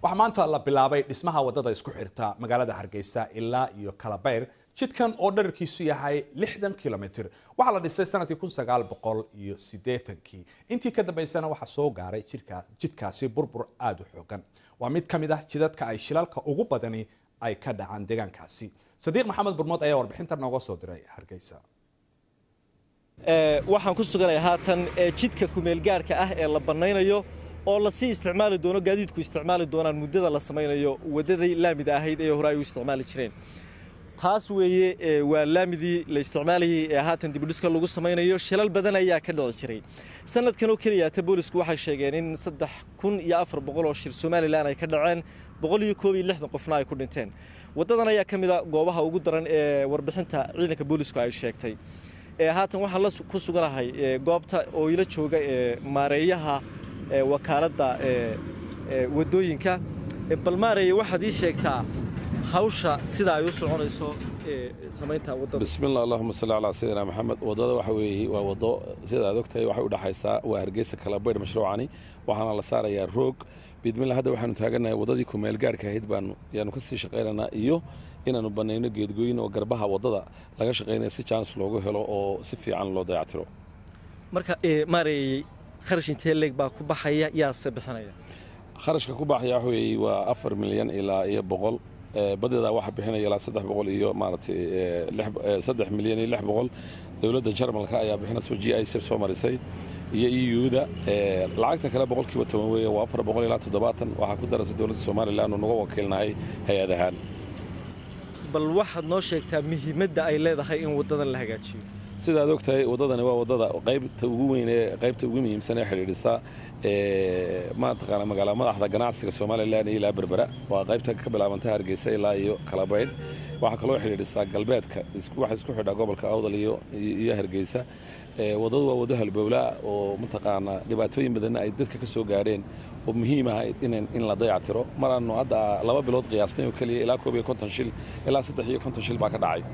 waxaa maanta la bilaabay dhismaha wadada isku xirta magaalada hargeysa ilaa iyo kalabayr jidkan oo dherarkiisu yahay lixdan kilomitr waxaa la dhisay sanadkii kun sagaal boqol iyo sideetankii intii ka dambeysana waxaa soo gaaray jidkaasi burbur aada u xoogan waa mid ka mid ah jidadka ay shilalka ugu badani ay ka dhacaan deegaankaasi sadiiq maxamed burmood ayaa warbixinta nooga soo diray hargeysa waxaan ku suganaya haatan jidka kumeelgaarhka ah ee la bannaynayo oo lasii isticmaali doono gaadiidku isticmaali doonaan muddada la samaynayo waddadii laamida ahayd ee hore ay u isticmaali jireen taas weeye waa laamidii la isticmaalayay ee haatan dibudhiska lagu samaynayo shilal badan ayaa ka dhici jiray sanadkan oo keliyaata boolisku waxay sheegeen in saddex kun iyo afar boqol oo shir somalilan ay ka dhaceen boqol iyo koob iyo lixdan qofna ay ku dhinteen waddadan ayaa ka mid a goobaha ugu daran ee warbixinta ciidanka boolisku ay sheegtay haatan waxaan la ku suganahay goobta oo ila jooga maareeyaha wakaaladda waddooyinka bal maareeye waxaad ii sheegtaa hawsha sida ay u soconayso samaynta waddada bismillah allahuma salli calaa sayidina maxamed waddada waxa weeye waa waddo sida aad ogtahay waxay u dhexaysaa waa hargeysa kalabaydh mashruucani waxaana la saarayaa roog bidmillah hadda waxaanu taagannahay waddadii kumeel gaarhka ahayd baanu yaanu ka sii shaqaynaynaa iyo inaanu bannayno geedgooyin oo garbaha waddada laga shaqaynaya si jaanis loogu helo oo si fiican loo dayactiro marka maareeyey kharash intee leeg baa ku baxaya yaase bixinaya kharashka ku baxaya waxa weeye waa afar milyan ilaa iyo boqol badeeda waxaa bixinaya ilaa saddex boqol iyo maaragtay saddex milyan iyo lix boqol dowladda jarmalka ayaa bixinayso g i c soo marisay iyo euda lacagta kale boqolkiiba toban weeye waa afar boqol ilaa toddobaatan waxaa ku daraysa dowladda somalilan oo naga wakiilnahay hay-ad ahaan bal waxaad noo sheegtaa muhiimadda ay leedahay in waddadan la hagaajiyo sida aad ogtahay waddadani waa waddada qaybta ugu weyn ee qaybta ugu muhiimsan ee xidhiidhisa maataqaana magaala madaxda ganacsiga somalilan iyo ilaa berbera waa qaybta ka bilaabanta hargeysa ilaa iyo kalabaydh waxaa kaloo xidhiidhisaa galbeedka waxa isku xidhaa gobolka awdal iyo hargeysa waddadu waa waddo halbowlaa oo mataqaanaa dhibaatooyin badanna ay dadka ka soo gaadheen oo muhiim ah in la dayactiro maraanu hadda laba bilood qiyaasnay oo keliya ilaa koob iyo konton shil ilaa saddex iyo konton shil baa ka dhacay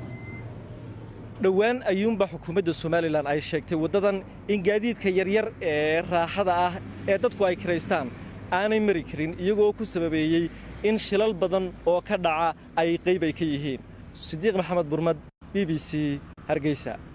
dhowaan ayuunba xukuumadda somalilan ay sheegtay waddadan in gaadiidka yaryar ee raaxada ah ee dadku ay kiraystaan aanay mari karin iyagoo ku sababeeyey in shilal badan oo ka dhaca ay qayb ay ka yihiin sidiiq maxamed burmad b b c hargeysa